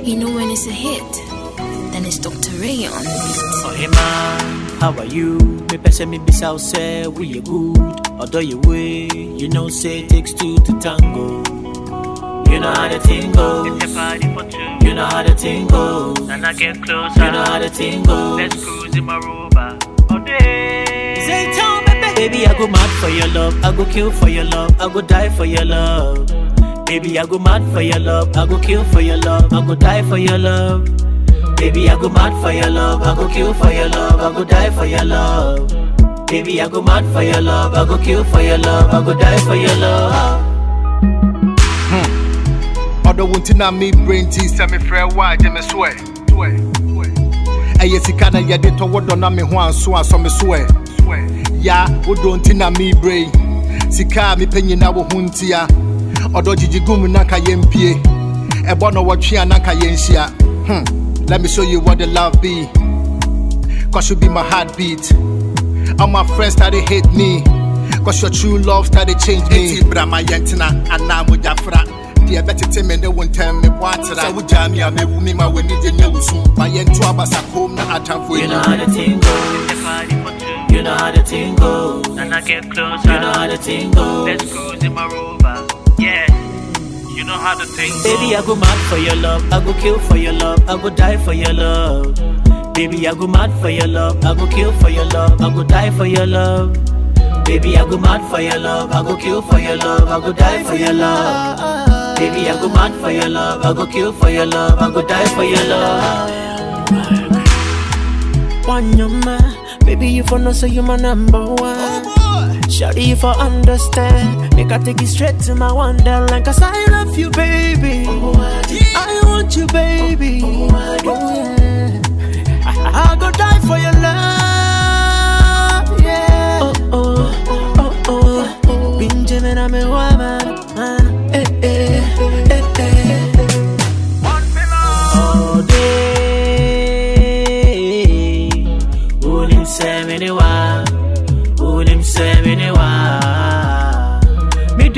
You know when it's a hit, then it's Dr. Ray on the beat. Oh, hey man, how are you? Me pese me bisa say we you good. Although you way, you know say it takes two to tango. You know how the thing goes. It's a party for two. You know how the thing goes. And I get closer. You know how the thing goes. Let's cruise in my rover. All day. Say town, baby. Baby, I go mad for your love. I go kill for your love. I go die for your love. Baby, I go mad for your love. I go kill for your love. I go die for your love. Baby, I go mad for your love. I go kill for your love. I go die for your love. Baby, I go mad for your love. I go kill for your love. I go die for your love. ɔdɔ wo nti na me brain ti sɛ mefrɛ wo a gye me so ɛ ɛyɛ sika na yɛde tɔ wo dɔ na me ho anso asɔ me so ɛ ya wodɔ nti na me brain sika a mepɛ nyina wo ho ntia ɔdɔ gyigyi gum na ka yɛmpie ɛbɔ no wɔtwe a na ka yɛnhyia hmm. let me show you what the love be cause you be my heartbeat all my friends started hate me cause your true love started change me enti bra ma yɛntena anaa mogyafra deɛ bɛtete me ne wo ntɛm me bɔ atera sɛ wogyaa me a mewu me ma w'ani gye nyɛ wo su ma yɛnto abasa kom na atamfo You know ani how the thing goes. It's a party for two. You know how the thing goes. And I get closer. You know how the thing goes. Let's cruise in my rover. Yeah. You know how the thing goes. Baby, I go mad for your love. I go kill for your love. I go die for your love. Baby, I go mad for your love. I go kill for your love. I go die for your love. Baby, I go mad for your love. I go kill for your love. I go die for your love. Baby, I go mad for your love. I go kill for your love. I go die for your love. One your man, baby you for know say you my number one. Shawty you for understand, make I take you straight to my wonderland 'cause I love you, baby. I want you, baby. Oh, yeah. I, I go die for your love, yeah. Oh oh oh oh, oh. Benjamin, I'm a woman, man. Eh eh eh eh. One pillar. all day. Unim seminiwa, unim seminiwa. Me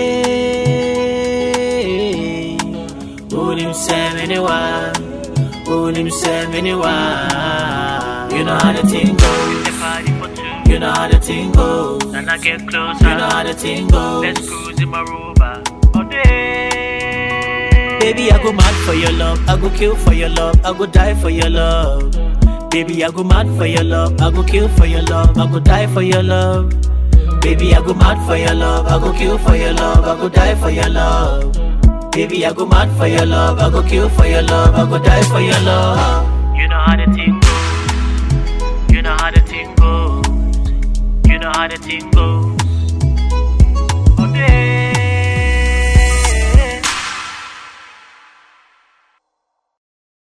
day, unim seminiwa, unim seminiwa. You know how the thing goes. It's a party for two. You know how the thing goes. And I get closer. You know how the thing goes. Let's cruise in my rover. All day. Baby, I go mad for your love. I go kill for your love. I go die for your love. Baby, I go mad for your love. I go kill for your love. I go die for your love. Baby, I go mad for your love. I go kill for your love. I go die for your love. Baby, I go mad for your love. I go kill for your love. I go die for your love. You know how the thing goes. You know how the thing goes. You know how the thing goes.